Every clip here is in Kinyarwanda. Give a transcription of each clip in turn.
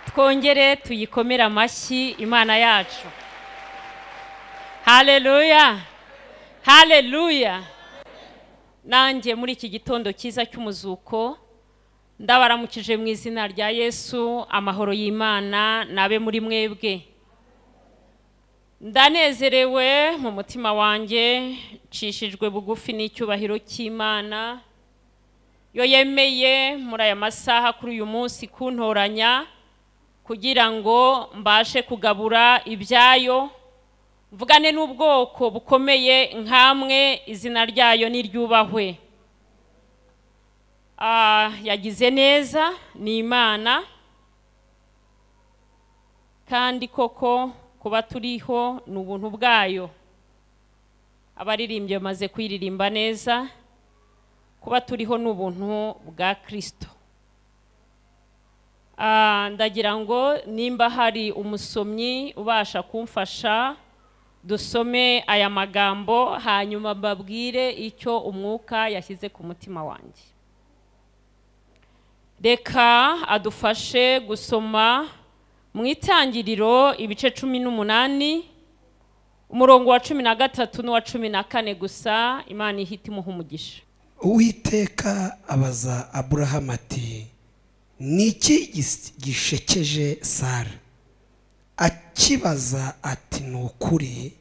twongere tuyikomere amashyi imana yacu hareruya hareruya nanjye muri iki gitondo cyiza cy'umuzuko ndabaramukije mu izina rya yesu amahoro y'imana nabe muri mwebwe ndanezerewe mu mutima wanjye nshishijwe bugufi n'icyubahiro cy'imana yo yemeye muri aya masaha kuri uyu munsi kuntoranya kugira ngo mbashe kugabura ibyayo mvugane n'ubwoko bukomeye nk'amwe izina ryayo n'iryubahwe yagize neza ni imana kandi koko kuba turiho ni ubuntu bwayo abaririmbyi bamaze kuyiririmba neza kuba turiho ni ubuntu bwa kirisito ndagira ngo nimba hari umusomyi ubasha kumfasha dusome aya magambo hanyuma babwire icyo umwuka yashyize ku mutima wanjye reka adufashe gusoma mu itangiriro ibice cumi n'umunani umurongo wa cumi na gatatu n'uwa cumi na kane gusa imana ihita imuha umugisha uwiteka abaza aburahamu ati ni iki gishekeje sara akibaza ati ni ukuri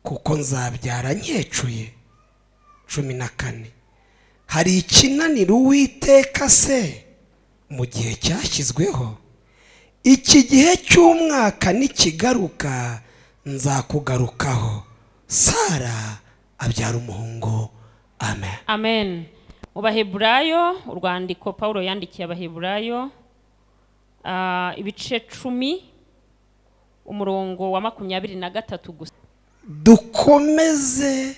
kuko nzabyara nkecuye cumi na kane hari ikinanira uwiteka se mu gihe cyashyizweho iki gihe cy'umwaka nikigaruka nzakugarukaho sara abyara umuhungu amen amen mu baheburayo urwandiko paul yandikiye abaheburayo ah, ibice cumi umurongo wa makumyabiri na gatatu gusa dukomeze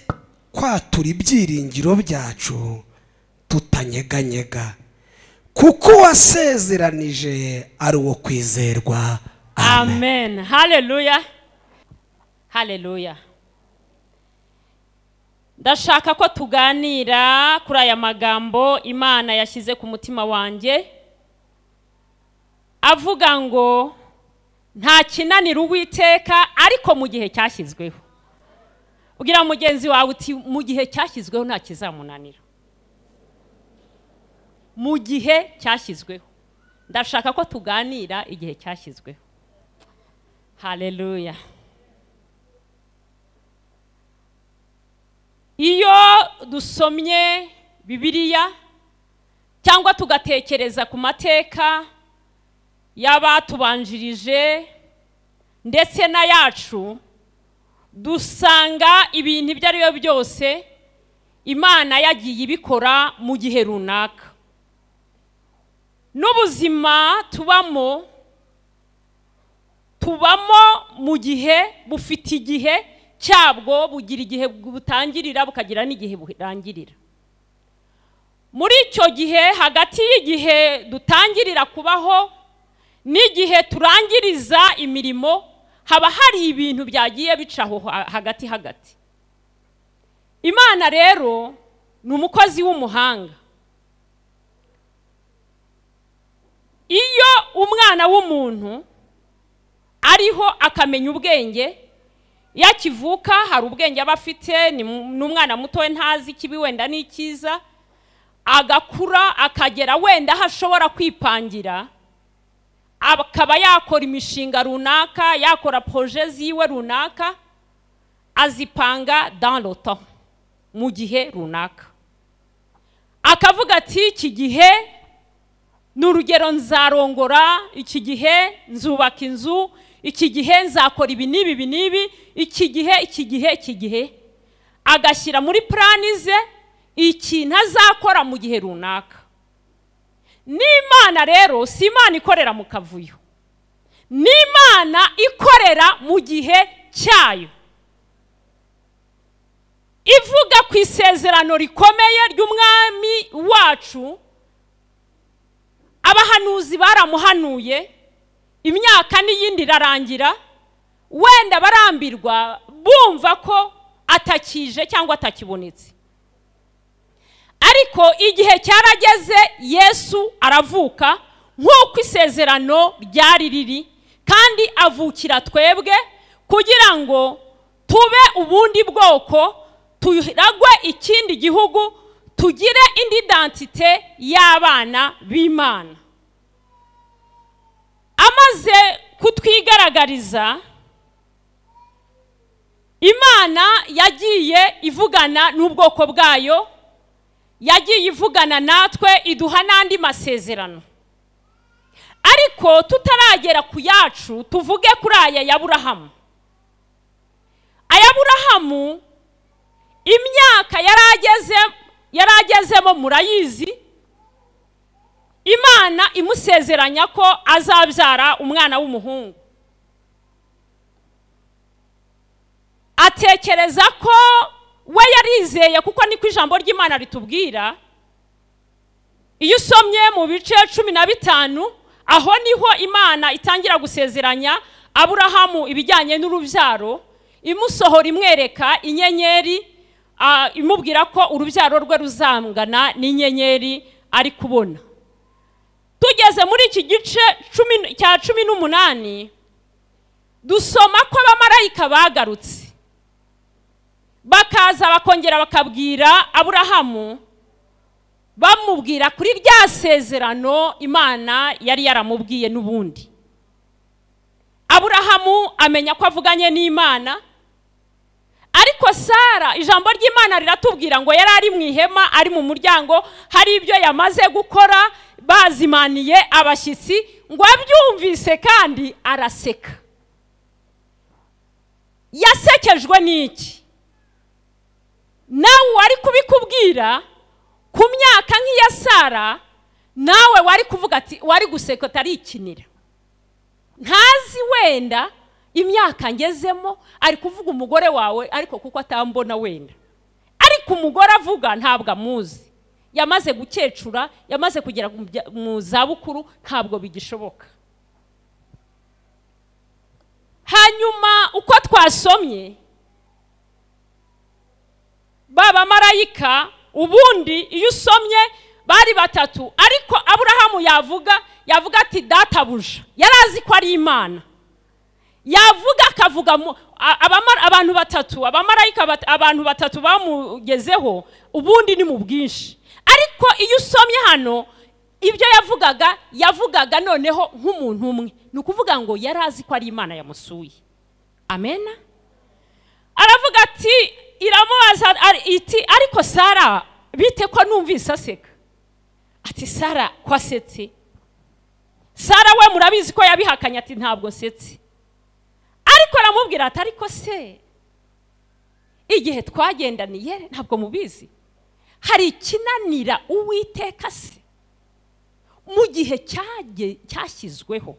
kwatura ibyiringiro byacu tutanyeganyega kuko wasezeranije ari uwo kwizerwa amen amen hareruya hareruya ndashaka ko tuganira kuri aya magambo imana yashyize ku mutima wanjye avuga ngo nta kinanira uwiteka ariko mu gihe cyashyizweho ubwira mugenzi wawe uti mu gihe cyashyizweho nta kizamunanira mu gihe cyashyizweho ndashaka ko tuganira igihe cyashyizweho hareruya iyo dusomye bibiliya cyangwa tugatekereza ku mateka y'abatubanjirije ndetse na yacu dusanga ibintu ibyo ari byo byose imana yagiye ibikora mu gihe runaka n'ubuzima tubamo tubamo mu gihe bufite igihe cyabwo bugira igihe butangirira bukagira n'igihe burangirira muri icyo gihe hagati y'igihe dutangirira kubaho n'igihe turangiriza imirimo haba hari ibintu byagiye bica aho hagati hagati imana rero ni umukozi w'umuhanga iyo umwana w'umuntu ariho akamenya ubwenge iyo akivuka hari ubwenge aba afite ni umwana mutoya ntazi ikibi wenda n'icyiza agakura akagera wenda aho ashobora kwipangira akaba yakora imishinga runaka yakora poroje ziwe runaka azipanga danroto mu gihe runaka akavuga ati iki gihe ni urugero nzarongora iki gihe nzubaka inzu iki gihe nzakora ibi n'ibi ibi n'ibi iki gihe iki gihe iki gihe agashyira muri purani ze ikintu azakora mu gihe runaka n'imana rero si imana ikorera mu kavuyo n'imana ikorera mu gihe cyayo ivuga ku isezerano rikomeye ry'umwami wacu abahanuzi baramuhanuye imyaka n'iyindi irarangira wenda barambirwa bumva ko atakije cyangwa atakibonetse ariko igihe cyarageze yesu aravuka nk'uko isezerano ryari riri kandi avukira twebwe kugira ngo tube ubundi bwoko turagwe ikindi gihugu tugire indi dantite y'abana b'imana amaze kutwigaragariza imana yagiye ivugana n'ubwoko bwayo yagiye ivugana natwe iduha n'andi masezerano ariko tutaragera ku yacu tuvuge kuri aya ya burahamu aya burahamu imyaka yari agezemo murayizi imana imusezeranya ko azabyara umwana w'umuhungu atekereza ko we yarizeye kuko niko ijambo ry'imana ritubwira iyo usomye mu bice cumi na bitanu aho niho imana itangira gusezeranya aburahamu ibijyanye n'urubyaro imusohora imwereka inyenyeri imubwira ko urubyaro rwe ruzangana n'inyenyeri ari kubona tugeze muri iki gice cya cumi n'umunani dusoma ko abamarayika bagarutse bakaza bakongera bakabwira aburahamu bamubwira kuri rya sezerano imana yari yaramubwiye n'ubundi aburahamu amenya ko avuganye n'imana ariko sara ijambo ry'imana riratubwira ngo yari ari mu ihema ari mu muryango hari ibyo yamaze gukora bazimaniye abashyitsi ngo abyumvise kandi araseka yasekejwe n'iki nawe wari kubikubwira ku myaka nk'iya sara nawe wari kuvuga ati wari guseka atarikinira ntazi wenda imyaka ngezemo ari kuvuga umugore wawe ariko kuko atambona wenda ariko umugore avuga ntabwo amuzi yamaze gukecura yamaze kugera mu zabukuru ntabwo bigishoboka hanyuma uko twasomye baba marayika ubundi iyo usomye bari batatu ariko aburahamu yavuga yavuga ati databuja yari azi ko ari imana yavuga akavuga abantu batatu abamarayika abantu batatu bamugezeho ubundi ni mu bwinshi ariko iyo usomye hano ibyo yavugaga yavugaga noneho nk'umuntu umwe ni ukuvuga ngo yari azi ko ari imana yamusuye amena aravuga ati iramubaza iti ariko sara bite ko numvise aseka ati sara ko asetse sara we murabizi ko yabihakanye ati ntabwo nsetse ariko aramubwira ati ariko se igihe twagendaniye ntabwo mubizi hari ikinanira uwiteka se mu gihe cyashyizweho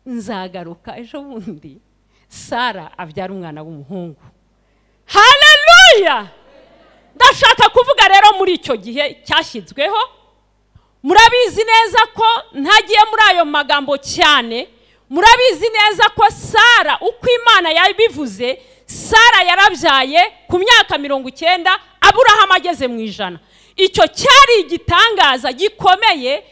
nzagaruka ejo bundi sara abyara umwana w'umuhungu haleluya ndashaka kuvuga rero muri icyo gihe cyashyizweho murabizi neza ko ntagiye muri ayo magambo cyane murabizi neza ko sara uko imana yabivuze sara yarabyaye ku myaka mirongo icyenda aburahamu ageze mu ijana icyo cyari igitangaza gikomeye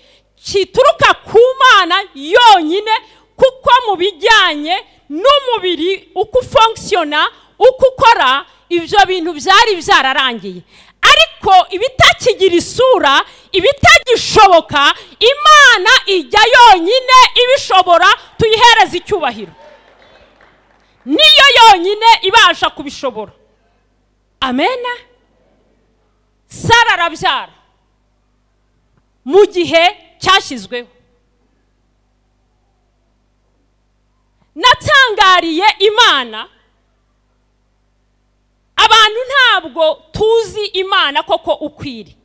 kituruka ku mana yonyine kuko mu bijyanye n'umubiri uko ufonkisiyona uko ukora ibyo bintu byari byararangiye ariko ibitakigira isura ibitagishoboka imana ijya yonyine ibishobora tuyihereza icyubahiro niyo yonyine ibasha kubishobora amena sara arabyara mu gihe cyashyizweho natangariye imana abantu ntabwo tuzi imana koko ukwiri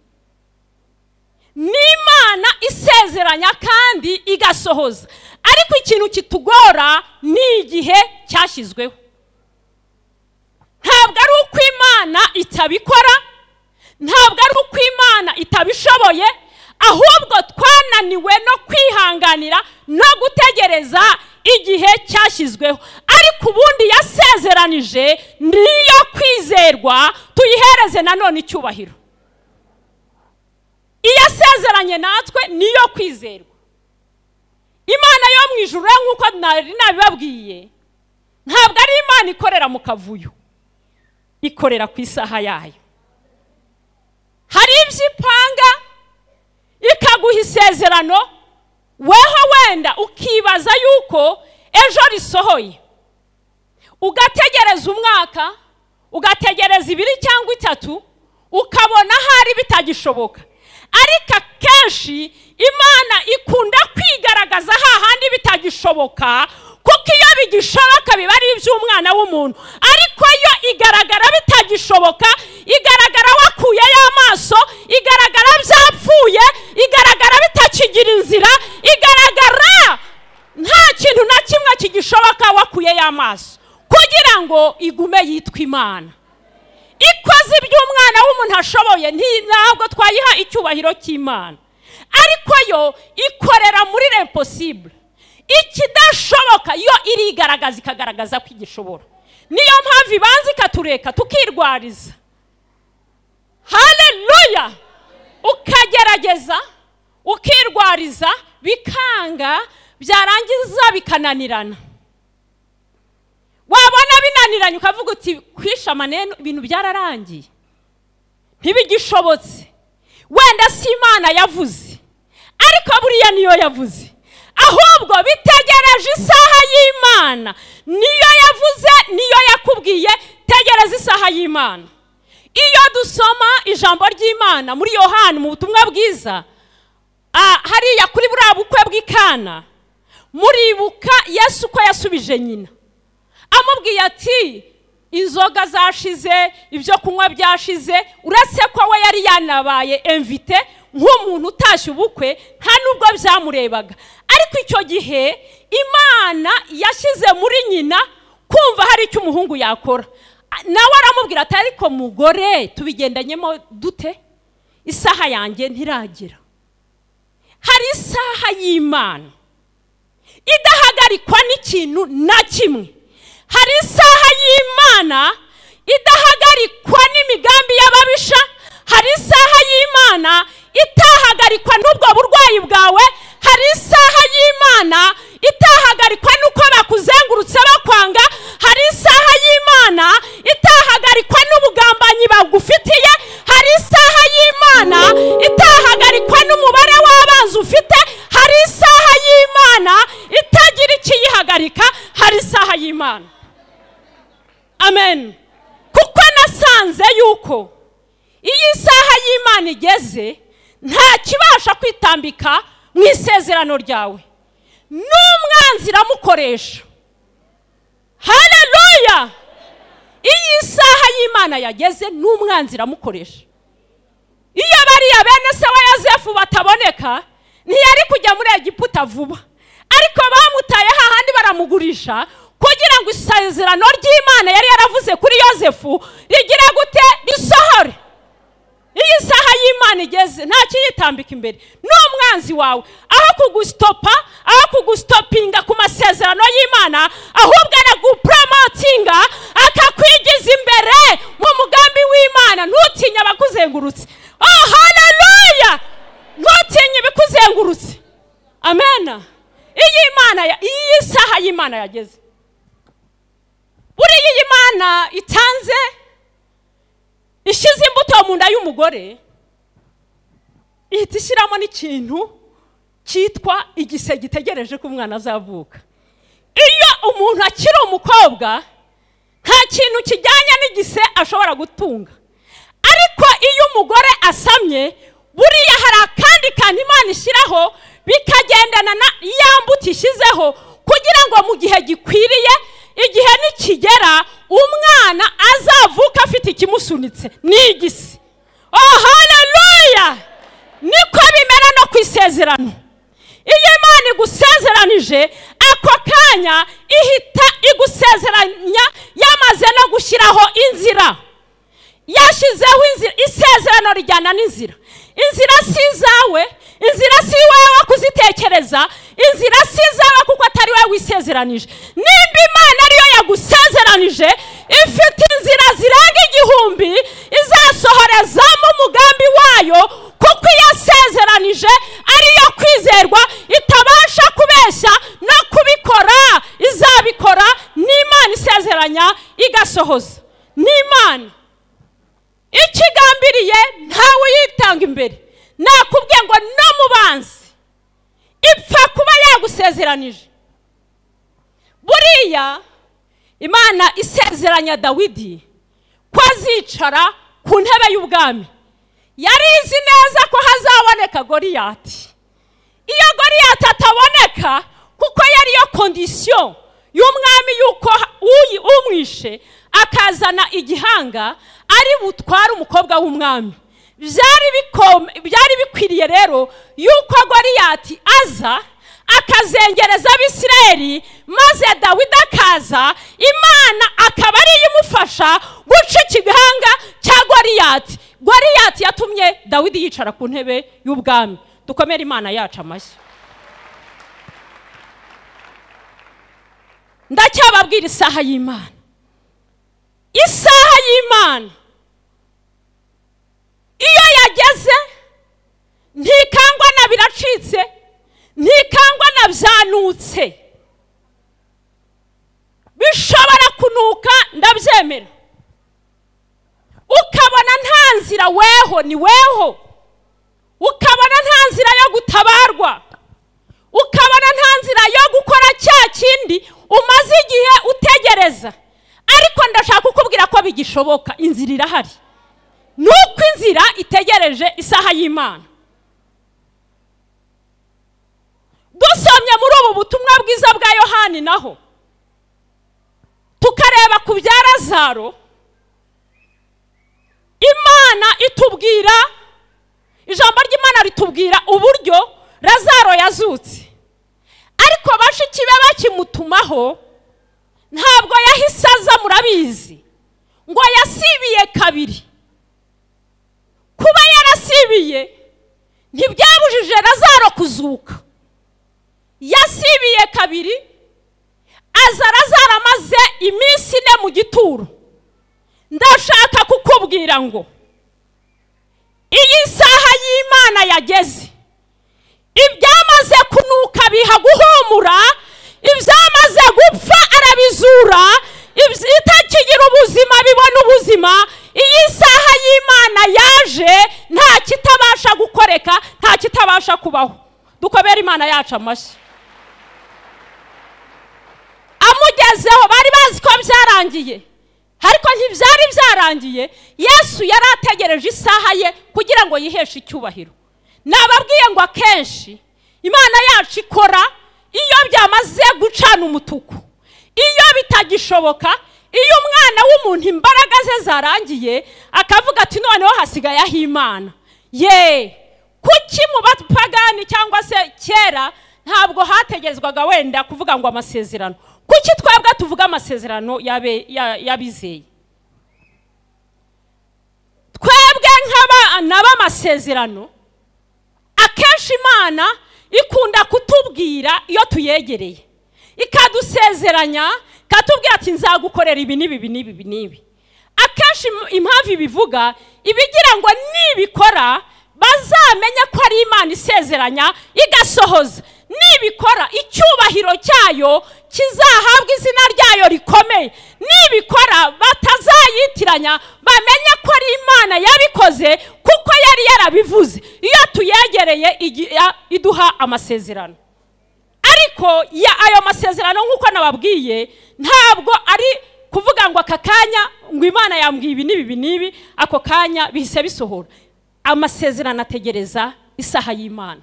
ni imana isezeranya kandi igasohoza ariko ikintu kitugora ni igihe cyashyizweho ntabwo ari uko imana itabikora ntabwo ari uko imana itabishoboye ahubwo twananiwe no kwihanganira no gutegereza igihe cyashyizweho ariko ubundi yasezeranije niyo kwizerwa tuyihereze nanone icyubahiro iyasezeranye natwe niyo kwizerwa imana yo mu ijuru rero nk'uko nari nabibabwiye ntabwo ari imana ikorera mu kavuyo ikorera ku isaha yayo hari ibyo ipanga ikaguha isezerano weho wenda ukibaza yuko ejo risohoye ugategereza umwaka ugategereza ibiri cyangwa itatu ukabona hari bitagishoboka ariko akenshi imana ikunda kwigaragaza hahandi bitagishoboka kuko iyo bigishoboka biba ari iby'umwana w'umuntu ariko yo igaragara bitagishoboka igaragara wakuyeyo amaso igaragara byapfuye igaragara bitakigira inzira igaragara nta kintu na kimwe kigishoboka wakuyeyo amaso kugira ngo igume yitwa imana ikoze iby'umwana w'umuntu ashoboye ntabwo twayiha icyubahiro cy'imana ariko yo ikorera muri reposibure ikidashoboka yo irigaragaza ikagaragaza ko igishobora niyo mpamvu ibanza ikatureka tukirwariza hareruya ukagerageza ukirwariza bikanga byarangiza bikananirana wabona binaniranye ukavuga uti kwishamane ibintu byararangiye ntibigishobotse wenda si imana yavuze ariko buriya niyo yavuze ahubwo bitegereje isaha y'imana niyo yavuze niyo yakubwiye tegereza isaha y'imana iyo dusoma ijambo ry'imana muri yohani mu butumwa bwiza hariya kuri buriya bukwe bw'ikana muribuka yesu uko yasubije nyina amubwiye ati inzoga zashize ibyo kunywa byashize uretse ko we yari yanabaye emvite nk'umuntu utashye ubukwe nta nubwo byamurebaga ariko icyo gihe imana yashyize muri nyina kumva hari icyo umuhungu yakora nawe aramubwira ati ariko mugore tubigendanyemo dute isaha yanjye ntiragera hari isaha y'imana idahagarikwa n'ikintu na kimwe hari isaha y'imana idahagarikwa n'imigambi y'ababisha hari isaha y'imana itahagarikwa n'ubwo burwayi bwawe hari isaha y'imana itahagarikwa n'uko bakuzengurutse bakwanga hari isaha y'imana itahagarikwa n'ubugambanyi bagufitiye hari isaha y'imana itahagarikwa n'umubare w'abanzi ufite hari isaha y'imana itagira ikiyihagarika hari isaha y'imana amen kuko nasanze yuko iyo isaha y'imana igeze nta kibasha kwitambika mu isezerano ryawe n'umwanzi iramukoresha hareruya iyo isaha y'imana yageze n'umwanzi iramukoresha iyo bariya bene se wa yosefu bataboneka ntiyari kujya muri egiputa vuba ariko bamutaye hahandi baramugurisha kugira ngo isezerano ry'imana yari yaravuze kuri yosefu rigira gute risohore iyi saha y'imana igeze nta kiyitambika imbere n'umwanzi wawe aho kugustopa aho kugustopinga ku masezerano y'imana ahubwo aragupromotinga akakwigiza imbere mu mugambi w'imana ntutinye abakuzengurutse oh haleluya ntutinye ibikuzengurutse amena iyi imana iyi saha y'imana yageze buriya iyi imana itanze ishyize imbuto mu nda y'umugore ihita ishyiramo n'ikintu cyitwa igise gitegereje ko umwana azavuka iyo umuntu akiri umukobwa nta kintu kijyanye n'igise ashobora gutunga ariko iyo umugore asamye buriya hari akandi kantu imana ishyiraho bikagendana na ya mbuto ishyizeho kugira ngo mu gihe gikwiriye igihe nikigera umwana azavuka afite ikimusunitse n'igisi oh haleluya niko bimera no ku isezerano iyo imana igusezeranije ako kanya ihita igusezeranya yamaze no gushyiraho inzira yashyizeho inzira isezerano rijyana n'inzira inzira si izawe inzira si iwawe wo kuzitekereza inzira si izawe kuko atari wowe wisezeranije nimba imana ariyo yagusezeranije ifite inzira zirenga igihumbi izasohorezamo umugambi wayo kuko iyo asezeranije ariyo kwizerwa itabasha kubeshya itegekanya igasohoza ni imana icyo igambiriye ntawe uyitanga imbere nakubwiye ngo no mu banzi ipfa kuba yagusezeranije buriya imana isezeranya dawidi ko azicara ku ntebe y'ubwami yari izi neza ko hazaboneka goriyati iyo goriyati ataboneka kuko yari yo kondisiyo y'umwami y'uko uyi- umwishe akazana igihanga ari butware umukobwa w'umwami byari bikome- byari bikwiriye rero y'uko goriyati aza akazengereza abisirayeli maze dawidi akaza imana akaba ariyo imufasha guca igihanga cya goriyati goriyati yatumye dawidi yicara ku ntebe y'ubwami dukomere imana yacu amashyi ndacyababwira isaha y'imana isaha y'imana iyo yageze ntikangwa na biracitse ntikangwa na byanutse bishobora kunuka ndabyemera ukabona nta nzira weho ni weho ukabona nta nzira yo gutabarwa ukabona nta nzira yo gukora cya kindi umaze igihe utegereza ariko ndashaka kukubwira ko bigishoboka inzira irahari ni uko inzira itegereje isaha y'imana dusomye muri ubu butumwa bwiza bwa yohani naho tukareba ku bya lazaro imana itubwira ijambo ry'imana ritubwira uburyo lazaro yazutse ariko bashiki be bakimutumaho ntabwo yahise aza murabizi ngo yasibiye kabiri kuba yarasibiye ntibyabujije lazaro kuzuka yasibiye kabiri aza lazaro amaze iminsi ine mu gituro ndashaka kukubwira ngo iyi saha y'imana yageze ibyamaze kunuka biha guhumura ibyamaze gupfa arabizura ibyo- itakigira ubuzima bibona ubuzima iyi saha y'imana yaje nta kitabasha gukoreka nta kitabasha kubaho dukobera imana yacu amashyi amugezeho bari bazi ko byarangiye ariko ntibyari byarangiye yesu yari ategereje isaha ye kugira ngo yiheshe icyubahiro nababwiye ngo akenshi imana yacu ikora iyo byamaze gucana umutuku iyo bitagishoboka iyo umwana w'umuntu imbaraga ze zarangiye akavuga ati noneho hasigaye aho imana ye kuki mu bapagani cyangwa se kera ntabwo hategerezwaga wenda kuvuga ngo amasezerano kuki twebwe tuvuga amasezerano y'abe- ya- y'abizeye twebwe nk'abana b'amasezerano akenshi imana ikunda kutubwira iyo tuyegereye ikadusezeranya ikatubwira ati nzagukorera ibi n'ibi n'ibi n'ibi n'ibi akenshi im- impamvu ibivuga ibigira ngo nibikora bazamenye ko ari imana isezeranya igasohoza nibikora icyubahiro cyayo kizahabwa izina ryayo rikomeye nibikora batazayitiranya bamenye ko ari imana yabikoze kuko yari yarabivuze iyo tuyegereye igira- iduha amasezerano ariko ya ayo masezerano nk'uko nababwiye ntabwo ari kuvuga ngo aka kanya ngo imana yambwiye ibi n'ibi n'ibi ako kanya bihise bisohora amasezerano ategereza isaha y'imana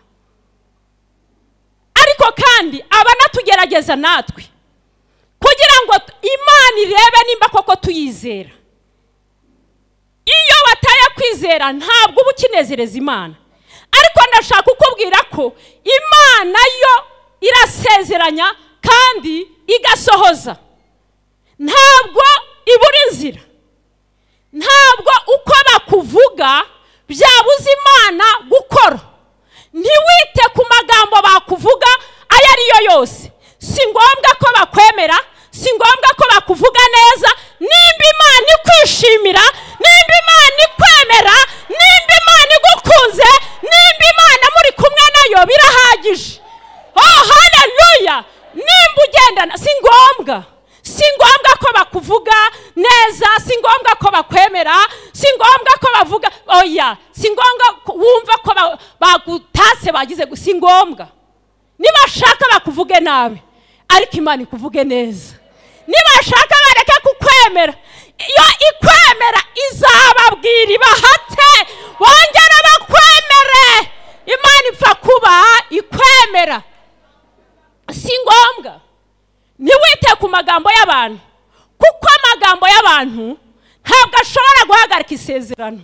ariko kandi aba anatugerageza natwe kugira ngo imana irebe nimba koko tuyizera iyo bataye kwizera ntabwo uba ukinezereza imana ariko ndashaka kukubwira ko imana yo irasezeranya kandi igasohoza ntabwo ibura inzira ntabwo uko bakuvuga byabuza imana gukora ntiwite ku magambo bakuvuga ayo ari yo yose si ngombwa ko bakwemera si ngombwa ko bakuvuga neza nimba imana ikwishimira nimba imana ikwemera nimba imana igukunze nimba imana muri kumwe nayo birahagije oh haleluya nimba ugendana si ngombwa si ngombwa ko bakuvuga neza si ngombwa ko bakwemera si ngombwa ko bavuga oya si ngombwa ko wumva ko ba- bagutase bagize gu- si ngombwa nibashaka bakuvuge nabi ariko imana ikuvuge neza nibashaka bareke kukwemera iyo ikwemera izababwira ibahate bongere bakwemere imana ipfa kuba ikwemera si ngombwa ntiwite ku magambo y'abantu kuko amagambo y'abantu ntabwo ashobora guhagarika isezerano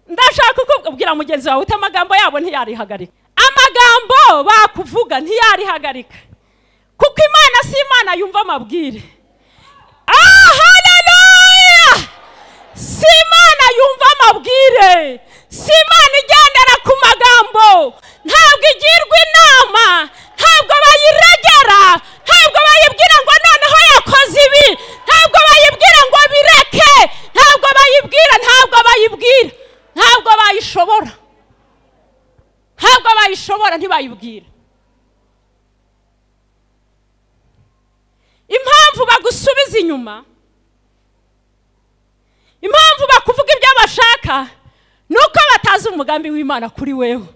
ndashaka kukubwira mugenzi wawe uti amagambo yabo ntiyarihagarika amagambo bakuvuga ntiyarihagarika kuko imana si imana yumva amabwire ah haleluya si imana yumva amabwire si imana igendera ku magambo ntabwo igirwa inama ntabwo bayiregera ntabwo bayibwira ngo noneho yakoze ibi ntabwo bayibwira ngo bireke ntabwo bayibwira ntabwo bayibwira ntabwo bayishobora ntabwo bayishobora ntibayibwira impamvu bagusubiza inyuma impamvu bakuvuga ibyo bashaka ni uko batazi umugambi w'imana kuri wewe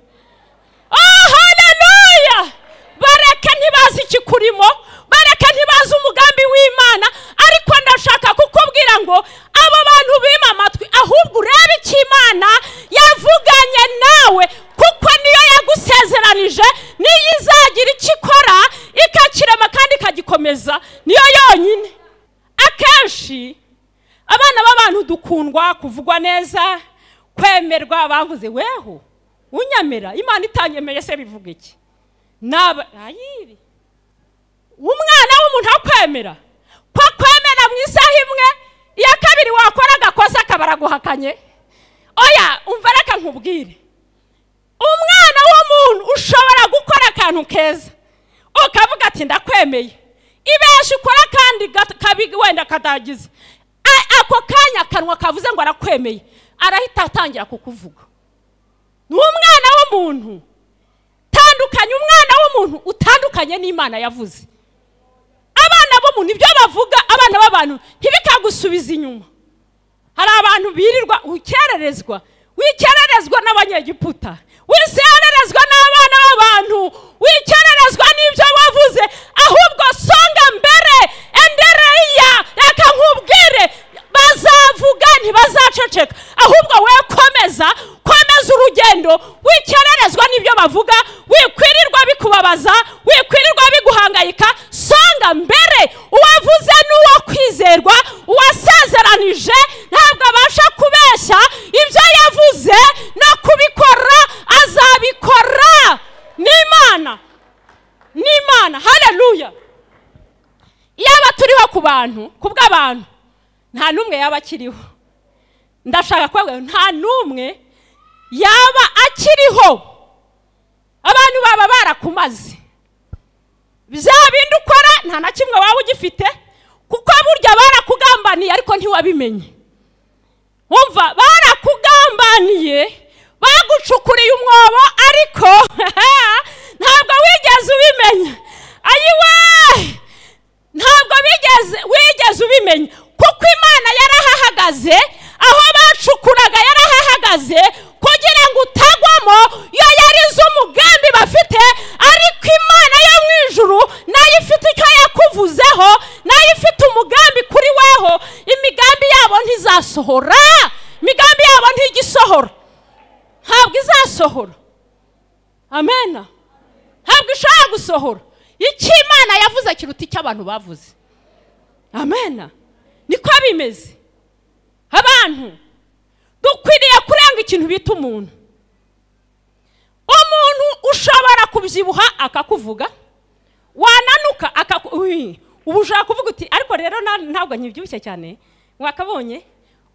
oh haleluya bareke ntibazi ikikurimo bareke ntibazi umugambi w'imana ariko ndashaka kukubwira ngo abo bantu bima amatwi ahubwo urebe icyo imana yavuganye nawe kuko niyo yagusezeranije niyo izagira icyo ikora ikakirema kandi ikagikomeza niyo yonyine akenshi abana b'abantu dukundwa kuvugwa neza kwemerwa bavuze weho unyemera imana itanyemeye se bivuga iki Naba- ayiri umwana w'umuntu akwemera ko kwemera mu isaha imwe iya kabiri wakora agakosa akaba araguhakanye oya umva reka nkubwire umwana w'umuntu ushobora gukora akantu keza ukavuga ati ndakwemeye ibeshi ukora kandi gat- kabi wenda katagize A- ako kanya akanwa kavuze ngo arakwemeye arahita atangira kukuvuga ni umwana w'umuntu tandukanye umwana w'umuntu utandukanye n'imana yavuze abana b'umuntu ibyo bavuga abana b'abantu ntibikagusubiza inyuma hari abantu birirwa ukererezwa wikererezwa n'abanyegiputa wisererezwa n'abana b'abantu wikererezwa n'ibyo wavuze ahubwo songa mbere endereya reka nkubwire bazavuga ntibazaceceka ahubwo we komeza komeza urugendo wikererezwa n'ibyo bavuga wikwirirwa bikubabaza wikwirirwa biguhangayika songa mbere uwavuze n'uwo kwizerwa uwasezeranije ntabwo abasha kubeshya ibyo yavuze no kubikora azabikora n'imana n'imana haleluya yaba turiho ku bantu ku bw'abantu nta n'umwe yaba akiriho ndashaka kubabwira ngo nta n'umwe yaba akiriho abantu baba barakumaze bya bindi ukora nta na kimwe waba ugifite kuko burya barakugambaniye ariko ntiwabimenye wumva barakugambaniye bagucukuriye umwobo ariko ntabwo wigeze ubimenya ayiwe ntabwo bigeze wigeze ubimenya kuko imana yarahahagaze aho bacukuraga yarahahagaze kugira ngo utagwamo yo yarize umugambi bafite ariko imana yo mu ijuru nayo ifite icyo yakuvuzeho nayo ifite umugambi kuri weho imigambi yabo ntizasohora imigambi yabo ntigisohora ntabwo izasohora amena ntabwo ishobora gusohora icyo imana yavuze kiruta icyo abantu bavuze amena niko bimeze abantu dukwiriye kurenga ikintu bita umuntu umuntu ushobora kubyibuha akakuvuga wananuka akaku uyi, ubu ushobora kuvuga uti ariko rero na- ntabwo nkibyibushye cyane wakabonye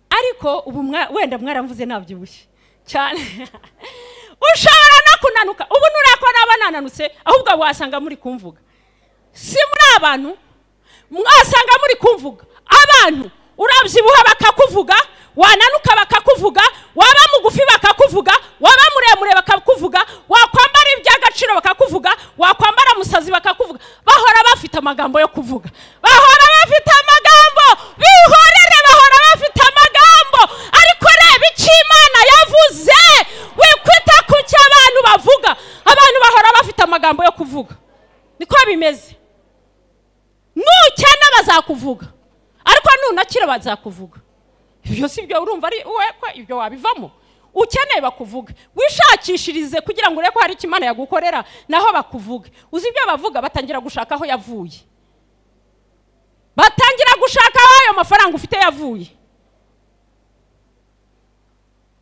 ariko ubu mwa- wenda mwaramvuze nabyibushye cyane ushobora no kunanuka ubu nurako naba nananutse ahubwo wasanga muri kumvuga si muri abantu mwasanga muri kumvuga abantu urabyibuha bakakuvuga wananuka bakakuvuga waba mugufi bakakuvuga waba muremure bakakuvuga wakwambara iby'agaciro agaciro bakakuvuga wakwambara musazi bakakuvuga bahora bafite amagambo yo kuvuga bahora bafite amagambo bihorere bahora bafite amagambo ariko reba icyo imana yavuze wikwita ku cyo abantu bavuga abantu bahora bafite amagambo yo kuvuga niko bimeze nukena bazakuvuga ariko nunakira bazakuvuga ibyo si byo urumva ari wowe ko ibyo wabivamo ukeneye bakuvuga wishakishirize kugira ngo urebe ko hari icyo imana yagukorera naho bakuvuge uzi ibyo bavuga batangira gushaka aho yavuye batangira gushaka aho ayo mafaranga ufite yavuye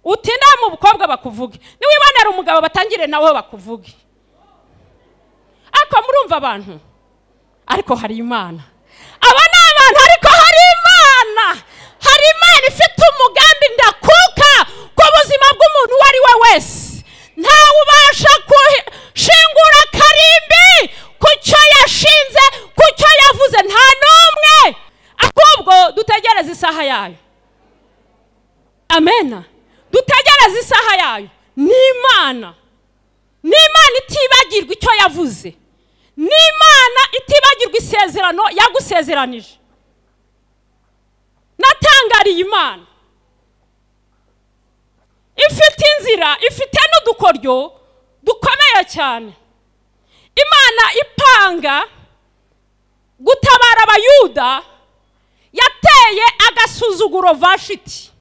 uti nta mukobwa bakuvuge niwibonera umugabo batangire nawe bakuvuge ariko murumva abantu ariko hari imana aba ni abantu ariko hari imana hari imana ifite umugambi ndakuka ku buzima bw'umuntu uwo ari we wese ntawe ubasha gushingura akarimbi ku cyo yashinze ku cyo yavuze nta n'umwe ahubwo dutegereze isaha yayo amena dutegereze isaha yayo ni imana ni imana itibagirwa icyo yavuze ni imana itibagirwa isezerano yagusezeranije natangariye imana ifite inzira ifite n'udukoryo dukomeye cyane imana ipanga gutabara abayuda yateye agasuzuguro vashiti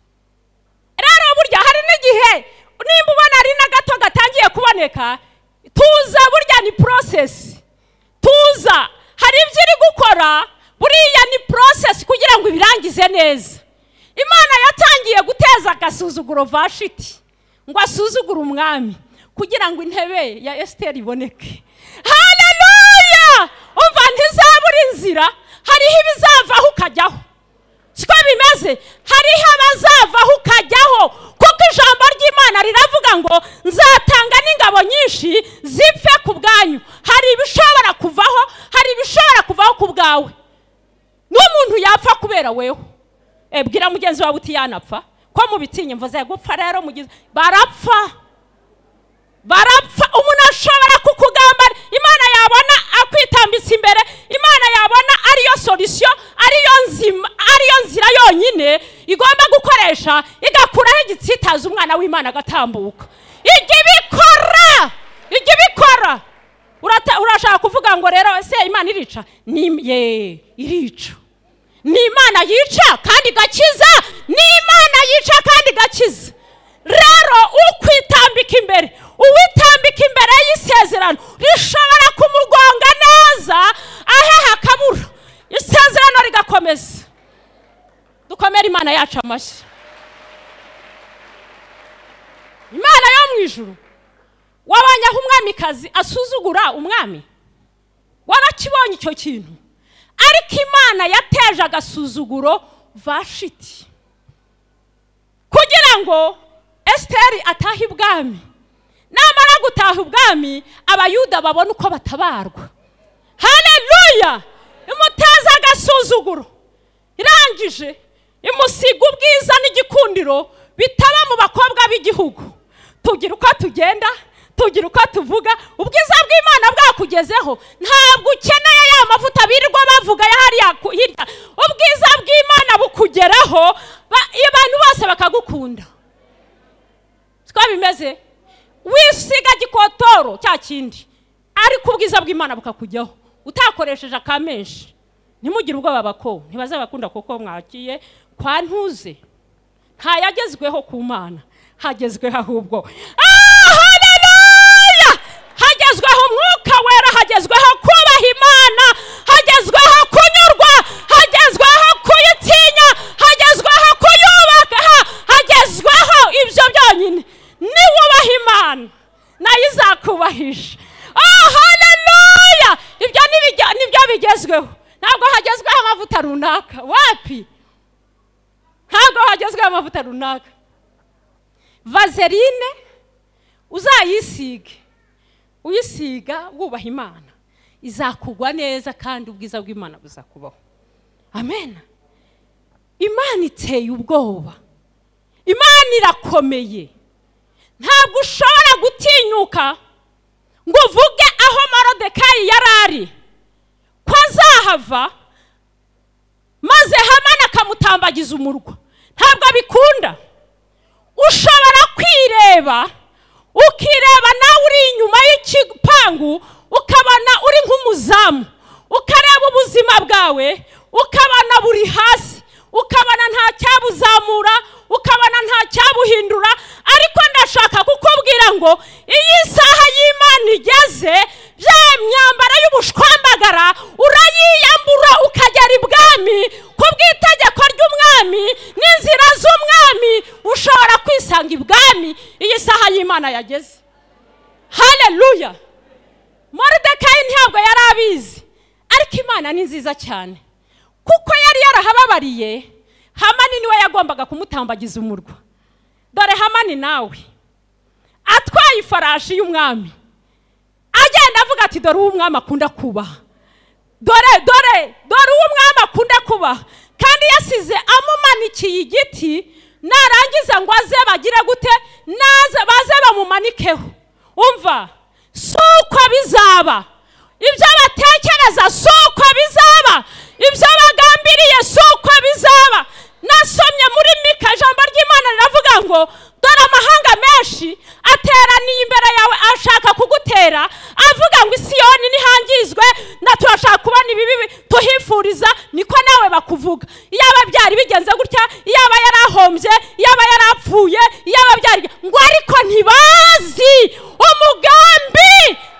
rero burya hari n'igihe nimba ubona ari na gato gatangiye kuboneka tuza burya ni porosesi tuza hari ibyo iri gukora buriya ni porosesi kugira ngo ibirangize neza imana yatangiye guteza agasuzuguro vashiti ngo asuzugure umwami kugira ngo intebe ya esiteri iboneke hareruya umva ntizabura inzira hariho ibizavaho ukajyaho siko bimeze hariho abazavaho ukajyaho kuko ijambo ry'imana riravuga ngo nzatanga n'ingabo nyinshi zipfe ku bwanyu hari ibishobora kuvaho hari ibishobora kuvaho ku bwawe n'umuntu yapfa kubera wewe bwira mugenzi wawe uti yanapfa ko mubitinya mvuze gupfa rero mugize barapfa barapfa umuntu ashobora kukugamba imana yabona akwitambitse imbere imana yabona ariyo solisiyo ariyo nzima ariyo nzira yonyine igomba gukoresha igakuraho igitsitaza umwana w'imana agatambuka ijya ibikora ijya ibikora urashaka kuvuga ngo rero ese imana irica ni ye irica ni imana yica kandi igakiza ni imana yica kandi igakiza rero ukwitambika imbere uwitambika imbere y'isezerano rishobora kumugonga neza aha hakabura isezerano rigakomeza dukomere imana yacu amashyi imana yo mu ijuru wabonye aho umwamikazi asuzugura umwami wabakibonye icyo kintu ariko imana yateje agasuzuguro vashiti kugira ngo esiteri atahe ibwami namara gutaha ubwami abayuda babona uko batabarwa hareruya imuteza agasuzuguro irangije imusiga ubwiza n'igikundiro bitaba mu bakobwa b'igihugu tugira uko tugenda tugira uko tuvuga ubwiza bw'imana bwakugezeho ntabwo ukeneye ya mavuta birirwa bavuga ya hariya hirya ubwiza bw'imana bukugeraho abantu bose bakagukunda siko bimeze wisiga gikotoro cya kindi ariko ubwiza bw'imana bukakujyaho utakoresheje akamenshi ntimugire ubwoba bako ntibazabakunda kuko mwagiye kwa ntuze ntayagezweho ku mana hagezweho ahubwo hagezweho umwuka wera hagezweho kubaha imana hagezweho kunyurwa hagezweho kuyitinya hagezweho kuyubaha hagezweho ibyo byonyine niwubaha imana nayo izakubahije hareruya ibyo nibyo bigezweho ntabwo hagezweho amavuta runaka wapi ntabwo hagezweho amavuta runaka vazerine uzayisige uyisiga wubaha imana izakugwa neza kandi ubwiza bw'imana buzakubaho amen imana iteye ubwoba imana irakomeye ntabwo ushobora gutinyuka ngo uvuge aho marodekayi yari ari ko azahava maze hamana akamutambagiza umurwa ntabwo abikunda ushobora kwireba ukireba nawe uri inyuma y'igipangu ukabona uri nk'umuzamu ukareba ubuzima bwawe ukabona buri hasi ukabona nta cyabuzamura ukabona nta cyabuhindura ariko ndashaka kukubwira ngo iyi saha y'imana igeze bya myambaro y'ubushwambagara urayiyambura ukagera ibwami ku bw'itegeko ry'umwami n'inzira z'umwami ushobora kwisanga ibwami iyi saha y'imana yageze hareruya moridekayi ntabwo yari abizi ariko imana ni nziza cyane kuko yari yarahababariye hamani niwe yagombaga kumutambagiza umurwa dore hamani nawe atwaye ifarashi y'umwami agenda avuga ati dore uwo umwami akunda kubaha dore dore dore uwo umwami akunda kubaha kandi yasize amumanikiye igiti narangiza ngo aze bagire gute naze baze bamumanikeho umva si uko bizaba ibyo batekereza si uko bizaba ibyo bagambiriye si uko bizaba nasomye muri mika ijambo ry'imana riravuga ngo dore amahanga menshi ateraniye imbere yawe ashaka kugutera avuga ngo isiyoni ntihangizwe na turashaka kubona ibibi tuhifuriza niko nawe bakuvuga iyaba byari bigenze gutya iyaba yarahombye iyaba yarapfuye iyaba byari ngo ariko ntibazi umugambi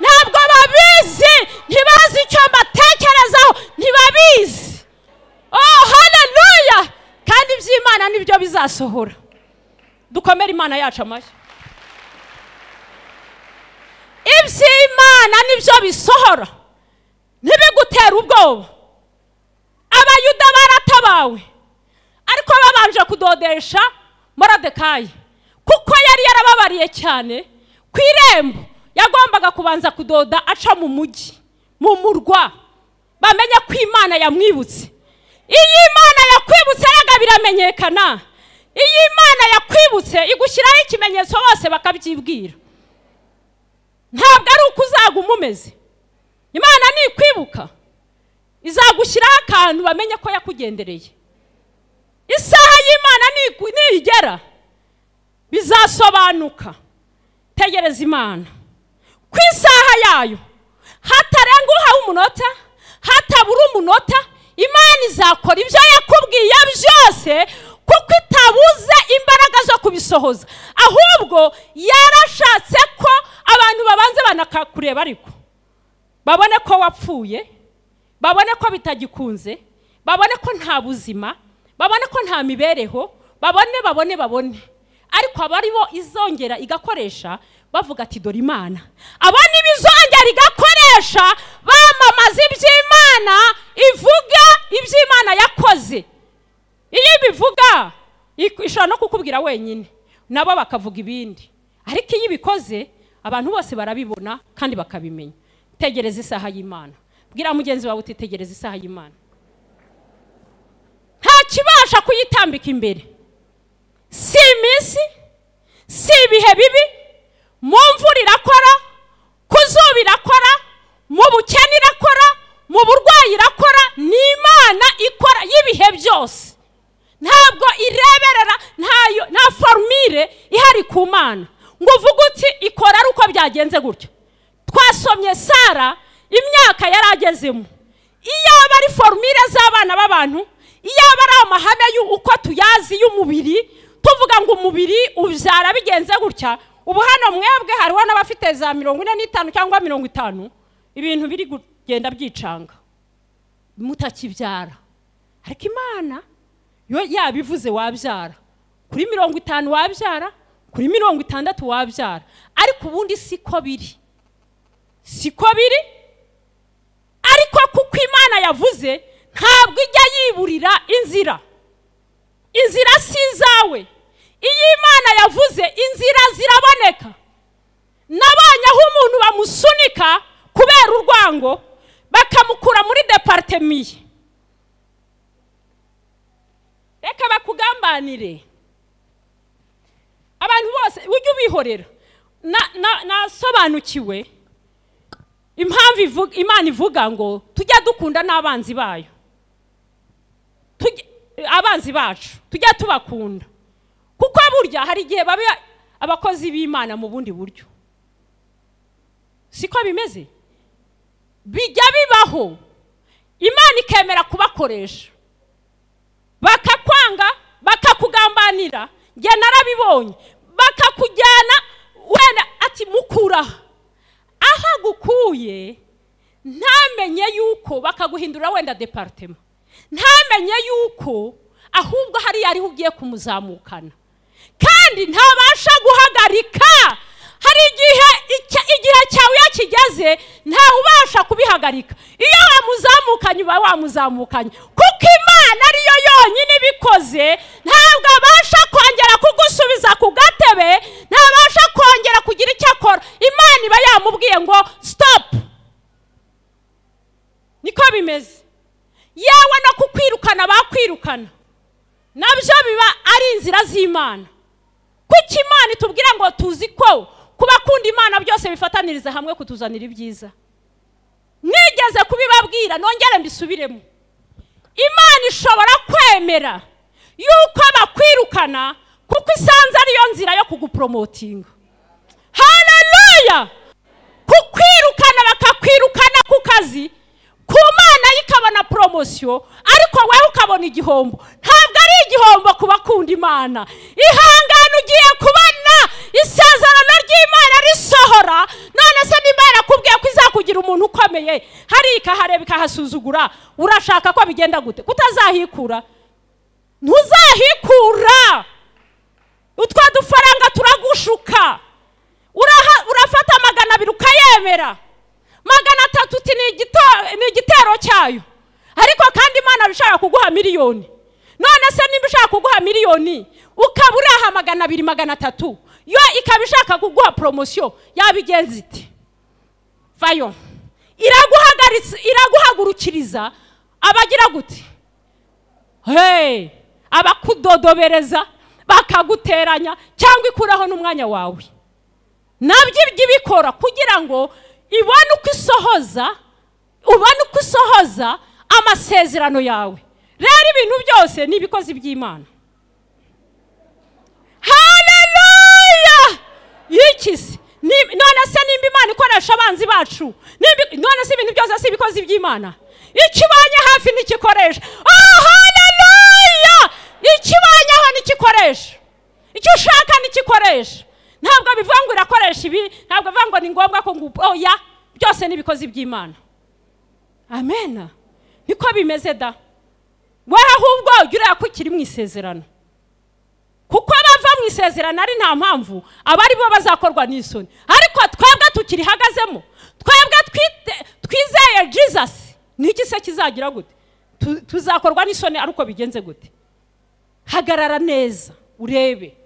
ntabwo babizi ntibazi icyo mbatekerezaho ntibabizi oh haleluya kandi iby'imana nibyo bizasohora dukomere imana yacu amashyi iby'imana nibyo bisohora ntibigutera ubwoba abayuda baratabawe ariko babanje kudodesha moradekayi kuko yari yarababariye cyane ku irembo yagombaga kubanza kudoda aca mu mujyi mu murwa bamenye ko imana yamwibutse iyi imana yakwibutse yaga biramenyekana iyi imana yakwibutse igushyiraho ikimenyetso bose bakabyibwira ntabwo ari uko uzaguma umeze imana nikwibuka izagushyiraho akantu bamenye ko yakugendereye isaha y'imana niyigera bizasobanuka tegereza imana ku isaha yayo hatarenga uhawe umunota hatabura umunota imana izakora ibyo yakubwiye byose kuko itabuze imbaraga zo kubisohoza ahubwo yarashatse ko abantu babanza banakakureba ariko babone ko wapfuye babone ko bitagikunze babone ko nta buzima babone ko nta mibereho babone babone babone ariko aba ari bo izongera igakoresha bavuga ati dore imana aba ni bizongera igakoresha bamamaza iby'imana ivuga iby'imana yakoze iyo ibivuga ishobora no kukubwira wenyine nabo bakavuga ibindi ariko iyo ibikoze abantu bose barabibona kandi bakabimenya tegereza isaha y'imana bwira mugenzi wawe utitegereza isaha y'imana nta kibasha kuyitambika imbere si iminsi si ibihe bibi mu mvura irakora ku zuba irakora mu bukene irakora mu burwayi irakora ni imana ikora y'ibihe byose ntabwo ireberera nta forumire ihari ku mana ngo uvuge uti ikora ari uko byagenze gutya twasomye sara imyaka yari agezemo iyaba ari forumire z'abana b'abantu iyaba ari amahame y'uko tuyazi y'umubiri tuvuga ngo umubiri ubyara bigenze gutya ubu hano mwebwe hariho n'abafite za mirongo ine n'itanu cyangwa mirongo itanu ibintu biri kugenda byicanga mutakibyara ariko imana yo yabivuze wabyara kuri mirongo itanu wabyara kuri mirongo itandatu wabyara ariko ubundi siko biri siko biri ariko kuko imana yavuze ntabwo ijya yiburira inzira inzira si izawe iyo imana yavuze inzira ziraboneka nabonye aho umuntu bamusunika kubera urwango bakamukura muri deparitemiye reka bakugambanire abantu bose ujye ubihorera nasobanukiwe impamvu ivuga- imana ivuga ngo tujya dukunda n'abanzi bayo Tujye- abanzi bacu tujya tubakunda kuko burya hari igihe baba abakozi b'imana mu bundi buryo siko bimeze bijya bibaho imana ikemera kubakoresha bakakwanga bakakugambanira njye narabibonye bakakujyana wenda ati mukuraha aho agukuye ntamenye yuko bakaguhindura wenda deparitema ntamenye yuko ahubwo hariya ariho ugiye kumuzamukana kandi ntabasha guhagarika hari igihe icya- igihe cyawe iyo kigeze ntawe ubasha kubihagarika iyo wamuzamukanye uba wamuzamukanye kuko imana ariyo yonyine ibikoze ntabwo abasha kongera kugusubiza ku gatebe ntabasha kongera kugira icyo akora imana iba yamubwiye ngo sitopu niko bimeze yewe no kukwirukana bakwirukana nabyo biba ari inzira z'imana kuko imana itubwira ngo tuzi ko kubakunda imana byose bifataniriza hamwe kutuzanira ibyiza nigeze kubibabwira nongere mbisubiremo imana ishobora kwemera yuko bakwirukana kuko isanze ariyo nzira yo kuguporomotinga hararuya kukwirukana bakakwirukana ku kazi ku mana yo ikabona poromosiyo ariko wowe ukabona igihombo ntabwo ari igihombo ku bakunda imana ihangane ugiye kubona isezerano ry'imana risohora none se nimba yarakubwiye ko izakugira umuntu ukomeye hariya ikahareba ikahasuzugura urashaka ko bigenda gute kutazahikura ntuzahikura utwo dufaranga turagushuka Uraha- urafata magana abiri ukayemera magana atatu uti ni igito- ni igitero cyayo ariko kandi imana ishaka kuguha miliyoni none se nimba ishaka kuguha miliyoni ukaba uraha magana abiri magana atatu yo ikaba ishaka kuguha poromosiyo yabigenza iti vayo iraguhagaritsa- iraguhagurukiriza abagira gute hey, abakudodobereza bakaguteranya cyangwa ikuraho n'umwanya wawe nabyo ibyo ibikora kugira ngo ibone uko isohoza ubone uko isohoza amasezerano yawe rero ibintu byose ni ibikozi by'imana haleluya iki se Ni- none se nimba imana ikoresha abanzi bacu nimba- none se ibintu byose si ibikozi by'imana ikibonye hafi ntikikoresha oh haleluya ikibonye aho ntikikoresha icyo ushaka ntikikoresha ntabwo bivuga ngo irakoresha ibi ntabwo bivuga ngo ni ngombwa ko ngo oya byose ni ibikozi by'imana amen niko bimeze da wowe ahubwo jya ureba ko ukiri mu isezerano kuko abava mu isezerano ari nta mpamvu aba ari bo bazakorwa n'isoni ariko twebwe tukirihagazemo twebwe twite- twizeye jesus n'iki se kizagira gute Tu- tuzakorwa n'isoni ari uko bigenze gute hagarara neza urebe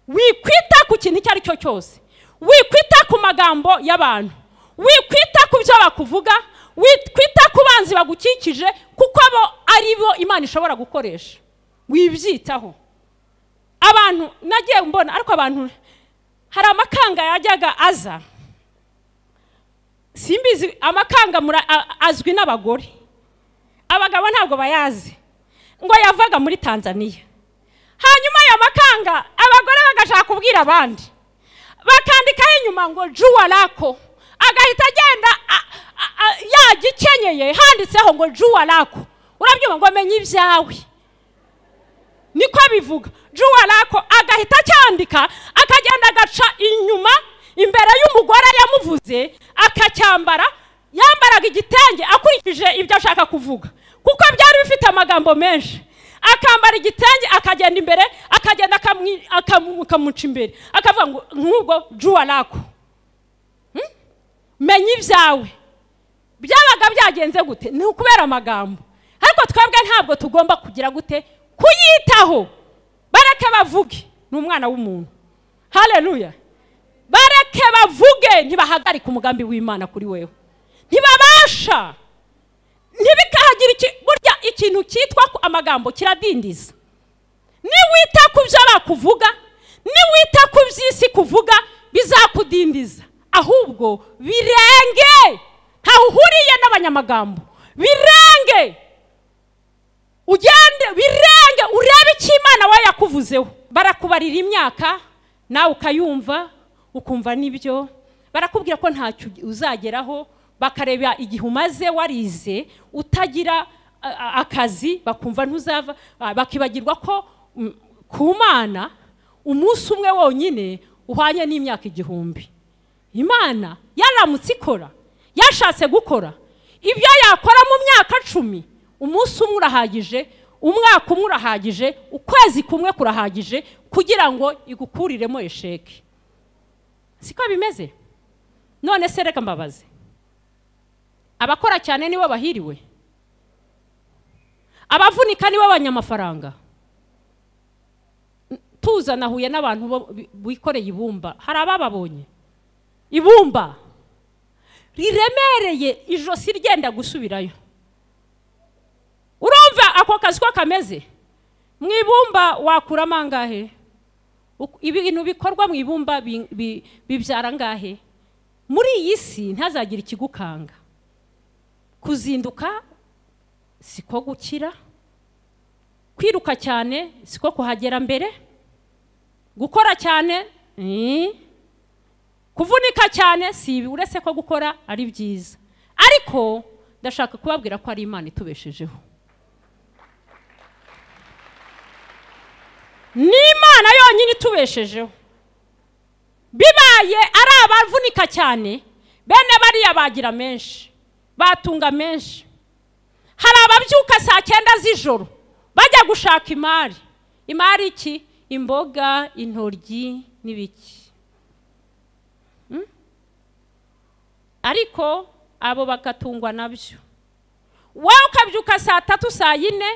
wikwita ku kintu icyo ari cyo cyose wikwita ku magambo y'abantu wikwita ku byo bakuvuga wikwita ku banzi bagukikije kuko bo ari bo imana ishobora gukoresha wibyitaho abantu nagiye mbona ariko abantu hari amakanga yajyaga aza simbizi amakanga mura- a- azwi n'abagore abagabo ntabwo bayazi ngo yavaga muri tanzaniya hanyuma ayo makanga abagore bagashaka kubwira abandi bakandikaho inyuma ngo juwarako agahita agenda a- a- a- yagikenyeye handitseho ngo juwarako urabyumva ngo menya ibyawe niko bivuga juwarako agahita acyandika akagenda agaca inyuma imbere y'umugore yamuvuze akacyambara yambaraga igitenge akurikije ibyo ashaka kuvuga kuko byari bifite amagambo menshi akambara igitenge akagenda imbere akagenda akamwi- akamu- akamuca imbere akavuga ngo nk'ubwo juwarako menya ibyawe byabaga byagenze gute ni ukubera amagambo ariko twebwe ntabwo tugomba kugira gute kuyitaho bareke bavuge ni umwana w'umuntu haleluya bareke bavuge ntibahagarike umugambi w'imana kuri wewe ntibabasha ntibikahagira iki burya ikintu cyitwa ku- amagambo kiradindiza niwita ku byo bakuvuga niwita ku by'isi kuvuga bizakudindiza ahubwo birenge ntawe uhuriye n'abanyamagambo birenge ugende birenge urebe icyo imana we yakuvuzeho barakubarira imyaka nawe ukayumva ukumva n'ibyo barakubwira ko ntacyo uzageraho bakareba igihe umaze warize utagira a- a- akazi bakumva ntuzava a- bakibagirwa ko mm, ku mana umunsi umwe wonyine uhwanye n'imyaka igihumbi imana yaramutse ikora yashatse gukora ibyo yakora mu myaka cumi umunsi umwe urahagije umwaka umwe urahagije ukwezi kumwe kurahagije kugira ngo igukuriremo esheke siko bimeze none se reka mbabaze abakora cyane nibo bahiriwe abavunika nibo banyamafaranga tuza nahuye n'abantu bo- bi- bikoreye ibumba hari abababonye ibumba riremereye ijosi ryenda gusubirayo urumva ako kazi ko kameze mu ibumba wakuramo angahe Uk- ibintu bikorwa mu ibumba bi- bi- bibyara angahe muri iyi si ntazagire ikigukanga kuzinduka siko gukira kwiruka cyane siko kuhagera mbere gukora cyane ni kuvunika cyane si ibi uretse ko gukora ari byiza ariko ndashaka kubabwira ko ari imana itubeshejeho ni imana yonyine itubeshejeho bibaye ari abavunika cyane bene bariya bagira menshi batunga menshi hari ababyuka saa cyenda z'ijoro bajya gushaka imari imari iki imboga intoryi n'ibiki Mm? ariko abo bagatungwa nabyo wowe ukabyuka saa tatu saa yine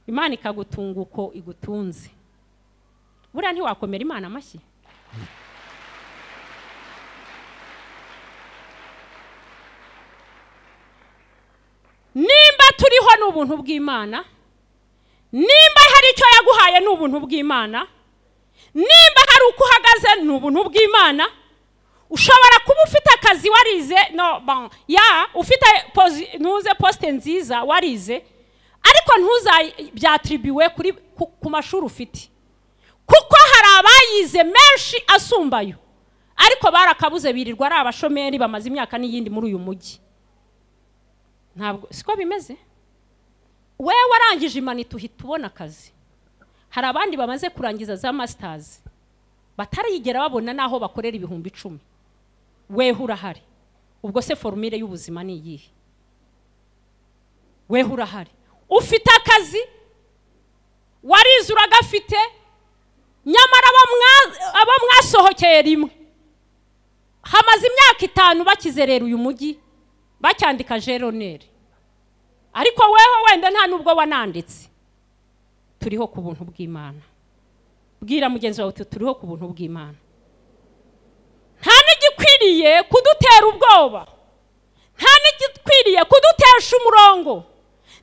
imana ikagutunga uko igutunze buriya ntiwakomera imana amashyi nimba turiho ni ubuntu bw'imana nimba hari icyo yaguhaye ni ubuntu bw'imana nimba hari uko uhagaze ni ubuntu bw'imana ushobora kuba ufite akazi warize no bon ya ufite posi ntuze posite nziza warize ariko ntuzabyatribiwe kuri ku, ku mashuri ufite kuko hari abayize menshi asumbayo ariko barakabuze birirwa ari abashomeri bamaze imyaka n'iyindi muri uyu mujyi ntabwo siko bimeze wowe warangije imanita uhita ubona akazi hari abandi bamaze kurangiza za masitazi batarigera babona n'aho bakorera ibihumbi icumi weho urahari ubwo se forumire y'ubuzima ni iyihe weho urahari ufite akazi warize uragafite nyamara abo mwa- abo mwasohokeye rimwe hamaze imyaka itanu bakizerera uyu mujyi bacyandika jeroneri ariko weho wenda nta nubwo wananditse turiho ku buntu bw'imana bwira mugenzi wawe uti turiho ku buntu bw'imana nta n'igikwiriye kudutera ubwoba nta n'igikwiriye kudutesha umurongo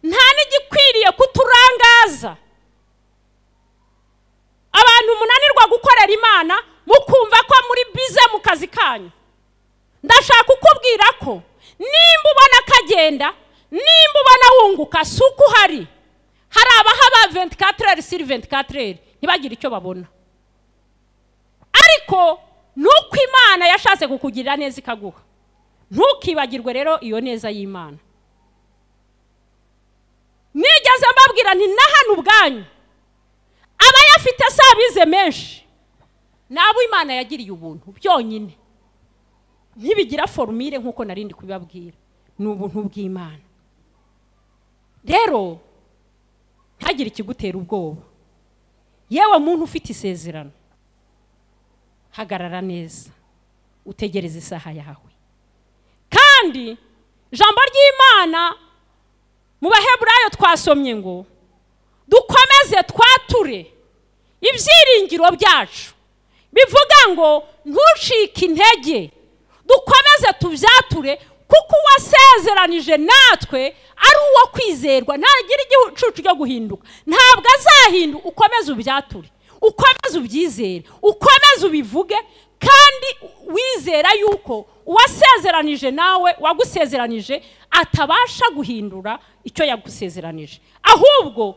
nta n'igikwiriye kuturangaza abantu munanirwa gukorera imana mukumva ko muri bize mu kazi kanyu ndashaka kukubwira ko nimba ubona kagenda nimba ubona wunguka si uko uhari hari abahaba 24 sur 24 ntibagire icyo babona ariko ni uko imana yashatse kukugirira neza ikaguha ntukibagirwe rero iyo neza y'imana nigeze mbabwira nti na hano ubwanyu abayafite si abize menshi ni abo imana yagiriye ubuntu byonyine ntibigira forumire nk'uko narindi kubibabwira ni ubuntu bw'imana rero ntihagire ikigutera ubwoba yewe muntu ufite isezerano hagarara neza utegereze isaha yawe kandi ijambo ry'imana mu baheburayo twasomye ngo dukomeze twature ibyiringiro byacu bivuga ngo ntucike intege dukomeze tubyature kuko uwasezeranije natwe ari uwo kwizerwa ntagira igicucu cyo guhinduka ntabwo azahinduka ukomeze ubyature ukomeze ubyizere ukomeze ubivuge kandi wizera yuko uwasezeranije nawe wagusezeranije atabasha guhindura icyo yagusezeranije ahubwo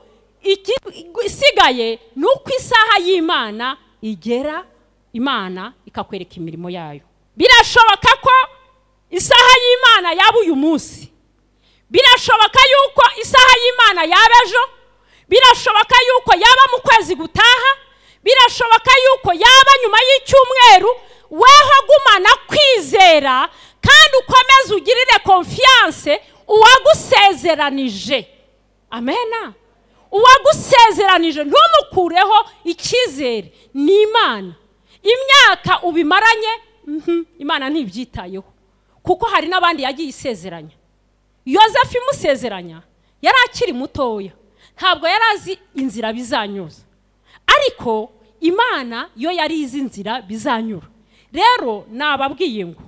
isigaye ni uko isaha y'imana igera imana ikakwereka imirimo yayo birashoboka ko isaha y'imana yaba uyu munsi birashoboka yuko isaha y'imana yaba ejo birashoboka yuko yaba mu kwezi gutaha birashoboka yuko yaba nyuma y'icyumweru weho gumana kwizera kandi ukomeze ugirire konfiyanse uwagusezeranije amena uwagusezeranije ntumukureho icyizere ni imana imyaka ubimaranye imana ntibyitayeho kuko hari n'abandi yagiye isezeranya yosefu imusezeranya yari akiri mutoya ntabwo yari azi inzira bizanyuza ariko imana yo yari izi inzira bizanyura rero nababwiye ngo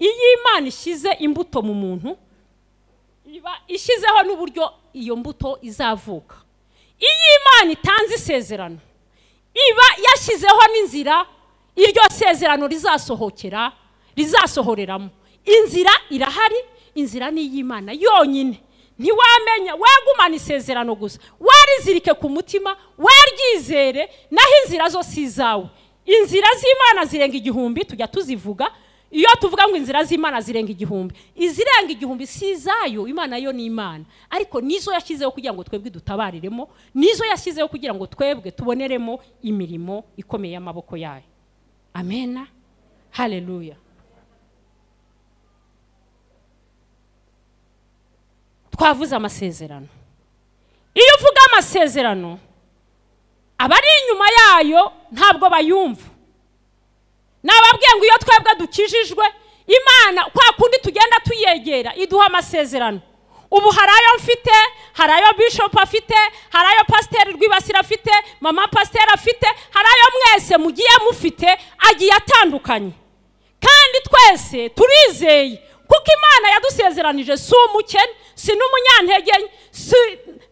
iyo imana ishyize imbuto mu muntu iba ishyizeho n'uburyo iyo mbuto izavuka iyo imana itanze isezerano iba yashyizeho n'inzira iryo sezerano rizasohokera rizasohoreramo inzira irahari inzira ni iy'imana yonyine ntiwamenya wegumana isezerano gusa warizirike ku mutima waryizere naho inzira zose izawe inzira z'imana zirenga igihumbi tujya tuzivuga iyo tuvuga ngo inzira z'imana zirenga igihumbi izirenga igihumbi si izayo imana yo ni imana ariko nizo yashyizeho kugira ngo twebwe dutabariremo nizo yashyizeho kugira ngo twebwe tuboneremo imirimo ikomeye y'amaboko yayo amena hareruya twavuze amasezerano iyo uvuga amasezerano abari inyuma yayo ntabwo bayumva nababwiye ngo iyo twebwe dukijijwe imana kwa kundi tugenda tuyegera iduha amasezerano ubu hari ayo mfite hari ayo bishopu afite hari ayo pasiteri rwibasira afite mama pasiteri afite hari ayo mwese mugiye mufite agiye atandukanye kandi twese turizeye kuko imana yadusezeranije si umukene si n'umunyantege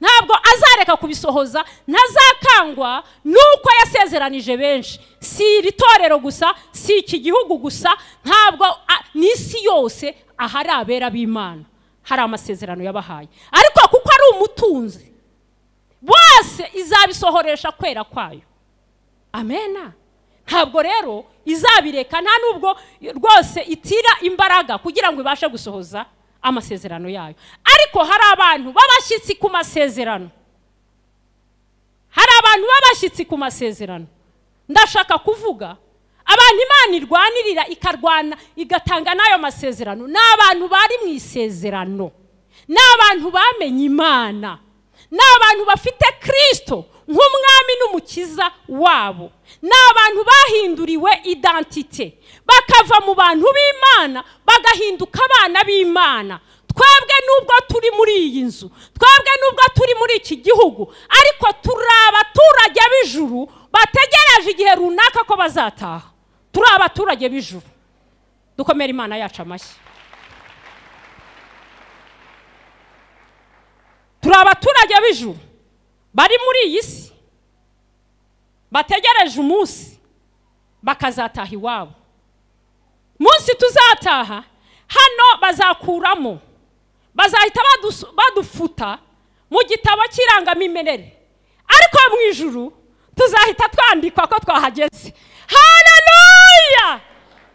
ntabwo azareka kubisohoza ntazakangwa nuko yasezeranije benshi si iri torero gusa si iki gihugu gusa ntabwo n'isi yose ahari abera b'imana hari amasezerano yabahaye ariko kuko ari umutunzi bose izabisohoresha kwera kwayo amena ntabwo rero izabireka nta nubwo rwose itira imbaraga kugira ngo ibashe gusohoza amasezerano yayo ariko hari abantu b'abashyitsi ku masezerano hari abantu b'abashyitsi ku masezerano ndashaka kuvuga abantu imana irwanirira ikarwana igatanga n'ayo masezerano ni abantu bari mu isezerano ni abantu bamenye imana ni abantu bafite kirisito nk'umwami n'umukiza wabo ni abantu bahinduriwe idantite bakava mu bantu b'imana bagahinduka abana b'imana twebwe nubwo turi muri iyi nzu twebwe nubwo turi muri iki gihugu ariko turi abaturage b'ijuru bategereje igihe runaka ko bazataha turi abaturage b'ijuru dukomere imana yacu amashyi turi abaturage b'ijuru bari muri iyi si bategereje umunsi bakazataha iwabo munsi tuzataha hano bazakuramo bazahita badufuta mu gitabo cy'irangamimerere ariko mu ijuru tuzahita twandikwa ko twahageze hararuya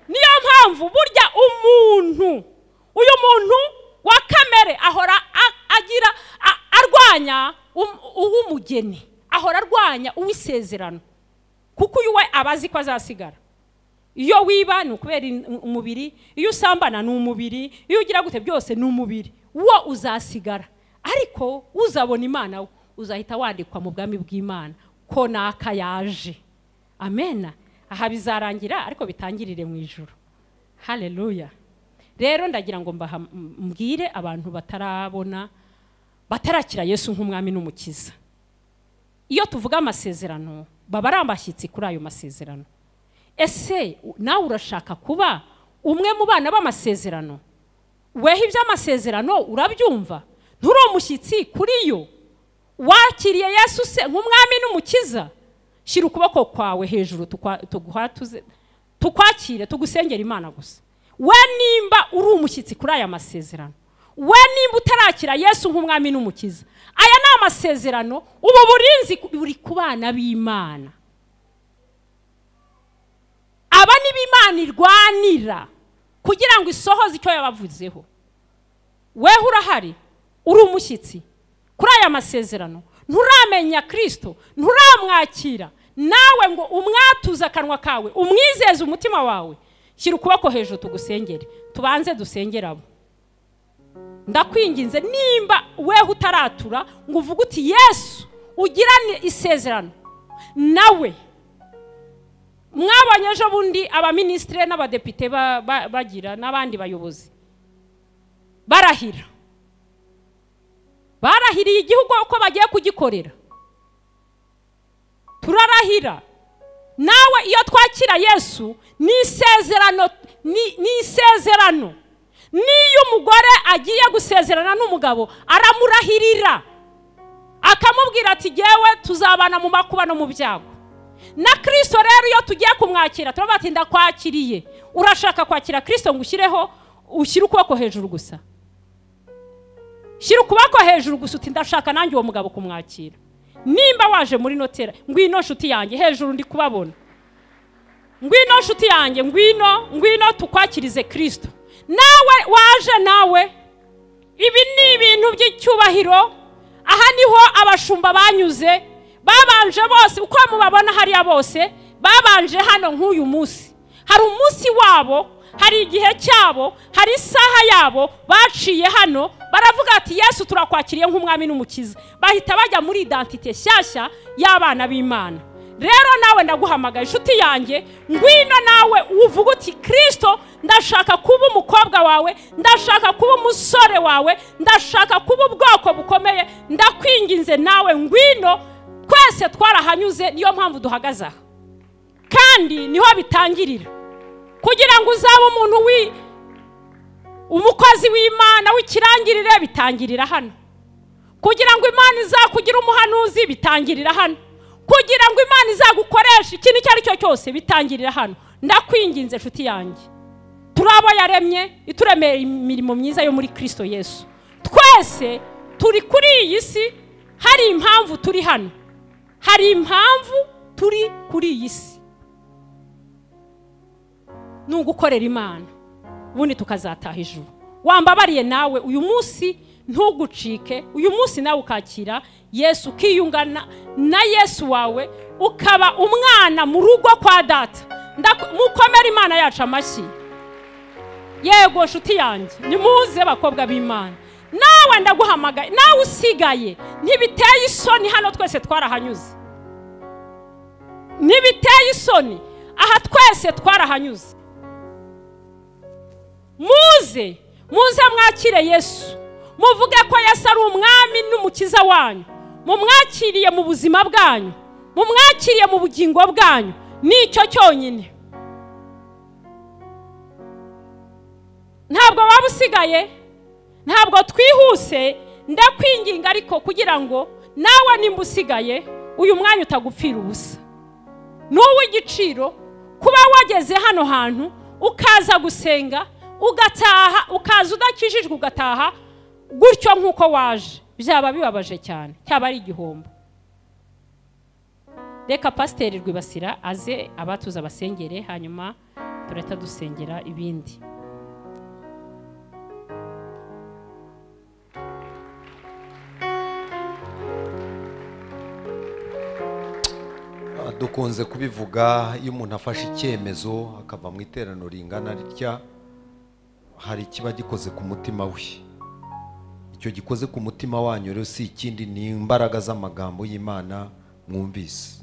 niyo mpamvu burya umuntu uyu muntu wa kamere ahora agira arwanya uw'umugeni ahora arwanya uw'isezerano kuko uyu we aba azi ko azasigara iyo wiba ni ukubera umubiri iyo usambana ni umubiri iyo ugira gute byose ni umubiri wo uzasigara ariko uzabona imana we uzahita wandikwa mu bwami bw'imana ko naka yaje amena aha bizarangira ariko bitangirire mu ijoro hareruya rero ndagira ngo mbwire abantu batarabona batarakira yesu nk'umwami n'umukiza iyo tuvuga amasezerano baba ari abashyitsi kuri ayo masezerano ese nawe urashaka kuba umwe mu bana b'amasezerano weho iby'amasezerano urabyumva nturi umushyitsi kuri yo wakiriye yesu se nk'umwami n'umukiza shyira ukuboko kwawe hejuru tukwakire tugusengera imana gusa we nimba uri umushyitsi kuri aya masezerano we nimba utarakira yesu nk'umwami n'umukiza aya ni amasezerano ubu burinzi buri ku bana b'imana aba ni bo imana irwanira kugira ngo isohoze icyo yabavuzeho weho urahari uri umushyitsi kuri aya masezerano nturamenya kirisito nturamwakira nawe ngo umwatuze akanwa kawe umwizeze umutima wawe shyira ukuboko hejuru tugusengere tubanze dusengere abo ndakwinginze nimba weho utaratura ngo uvuge uti yesu ugirane isezerano nawe mwabonye ejo bundi abaminisitire n'abadepite bagira n'abandi bayobozi barahira barahiriye igihugu uko bagiye kugikorera turarahira nawe iyo twakira yesu ni isezerano ni isezerano n'iyo umugore agiye gusezerana n'umugabo aramurahirira akamubwira ati ngewe tuzabana mu makuba no mu byago na kirisito rero iyo tugiye kumwakira turabona ati ndakwakiriye urashaka kwakira kirisito ngo ushyireho ushyire ukuboko hejuru gusa shyira ukuboko hejuru gusa uti ndashaka nanjye uwo mugabo kumwakira nimba waje muri notera ngwino nshuti yanjye hejuru ndi kubabona ngwino nshuti yanjye ngwino ngwino tukwakirize kirisito nawe waje nawe ibi ni ibintu by'icyubahiro aha niho abashumba banyuze babanje bose uko mubabona hariya bose babanje hano nk'uyu munsi hari umunsi wabo hari igihe cyabo hari isaha yabo baciye hano baravuga ati yesu turakwakiriye nk'umwami n'umukiza bahita bajya muri idantite nshyashya y'abana b'imana rero nawe ndaguhamagaye inshuti yanjye ngwino nawe uvuga uti kirisito ndashaka kuba umukobwa wawe ndashaka kuba umusore wawe ndashaka kuba ubwoko bukomeye ndakwinginze nawe ngwino twese twarahanyuze niyo mpamvu duhagaze aha kandi niho bitangirira kugira ngo uzabe umuntu wi umukozi w'imana w'ikirangirire bitangirira hano kugira ngo imana izakugire umuhanuzi bitangirira hano kugira ngo imana izagukoreshe ikintu icyo ari cyo cyose bitangirira hano ndakwinginze inshuti yanjye turi abo yaremye ituremera imirimo myiza yo muri kirisito yesu twese turi kuri iyi si hari impamvu turi hano hari impamvu turi kuri iyi si ni ugukorera imana ubundi tukazataha ijuru wambabariye nawe uyu munsi ntugucike uyu munsi nawe ukakira yesu ukiyungana na yesu wawe ukaba umwana mu rugo kwa data mukomere imana yacu amashyi yego nshuti yanjye nimuze abakobwa b'imana nawe ndaguhamagaye nawe usigaye ntibiteye isoni hano twese twarahanyuze ntibiteye isoni aha twese twarahanyuze muze muze mwakire yesu muvuge ko yesu ari umwami n'umukiza wanyu mumwakiriye mu buzima bwanyu mumwakiriye mu bugingo bwanyu nicyo cyonyine ntabwo waba usigaye ntabwo twihuse ndakwinginga ariko kugira ngo nawe nimba usigaye uyu mwanya utagupfira ubusa ni uw'igiciro kuba wageze hano hantu ukaza gusenga ugataha ukaza udakijijwe ugataha gutyo nk'uko waje byaba bibabaje cyane cyaba ari igihombo reka pasiteri rwibasira aze abatuza abasengere hanyuma turahita dusengera ibindi dukunze kubivuga iyo umuntu afashe icyemezo akava mu iteraniro ringana ritya hari ikiba gikoze ku mutima we icyo gikoze ku mutima wanyu rero si ikindi ni imbaraga z'amagambo y'imana mwumvise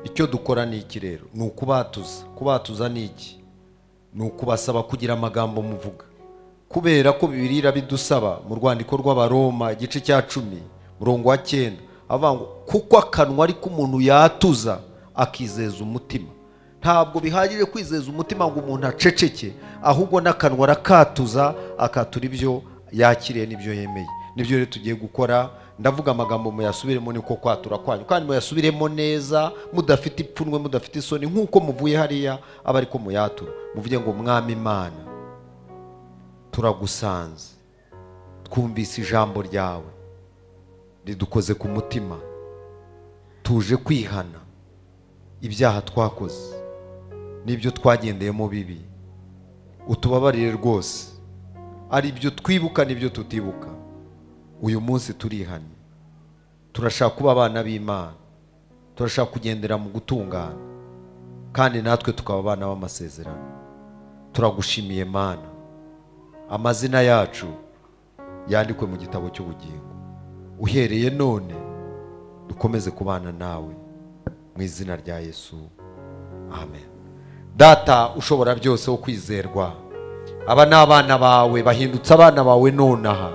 icyo dukora ni iki rero ni ukubatuza kubatuza ni iki ni ukubasaba kugira amagambo muvuga kubera ko bibirira bidusaba mu rwandiko rw'abaroma igice cya cumi murongo wa cyenda avuga ngo kuko akanwa ariko umuntu yatuza akizeza umutima ntabwo bihagije kwizeza umutima ngo umuntu aceceke ahubwo n'akanwa arakatuza akatura ibyo yakiriye n'ibyo yemeye nibyo rero tugiye gukora ndavuga amagambo muyasubiremo niko kwatura kwanyu kandi muyasubiremo neza mudafite ipfunwe mudafite isoni nk'uko muvuye hariya aba ariko muyatura muvuge ngo mwami imana turagusanze twumvise ijambo ryawe ridukoze ku mutima tuje kwihana ibyaha twakoze n'ibyo twagendeyemo bibi utubabarire rwose ari ibyo twibuka n'ibyo tutibuka uyu munsi turihanye turashaka kuba abana b'imana turashaka kugendera mu gutungana kandi natwe tukaba abana b'amasezerano turagushimiye mana amazina yacu yandikwe mu gitabo cy'ubugingo uhereye none dukomeze kubana nawe mu izina rya yesu amen data ushobora byose wo kwizerwa aba ni abana bawe bahindutse abana bawe nonaha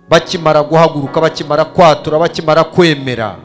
bakimara guhaguruka bakimara kwatura bakimara kwemera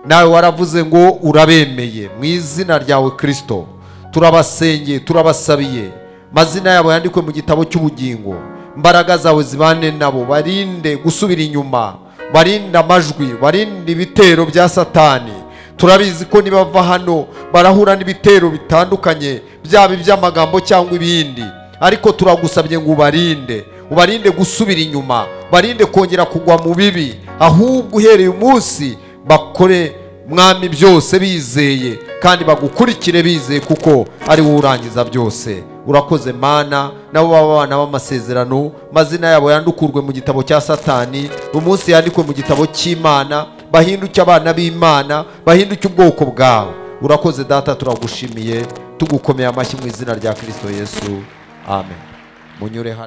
nawe waravuze ngo urabemeye mu izina ryawe kirisito turabasengeye turabasabiye mazina yabo yandikwe mu gitabo cy'ubugingo imbaraga zawe zibane nabo barinde gusubira inyuma barinde amajwi barinde ibitero bya satani turabizi ko nibava hano barahura n'ibitero bitandukanye byaba iby'amagambo cyangwa ibindi ariko turagusabye ngo ubarinde ubarinde gusubira inyuma barinde kongera kugwa mu bibi ahubwo uhereye umunsi bakore mwami byose bizeye kandi bagukurikire bizeye kuko ari wowe urangiza byose urakoze mana nabo baba abana b'amasezerano mazina yabo yandukurwe mu gitabo cya satani umunsi yandikwe mu gitabo cy'imana bahinduke abana b'imana bahinduke ubwoko bwawe urakoze data turagushimiye tugukomeye amashyi mu izina rya kirisito yesu amen munyure hano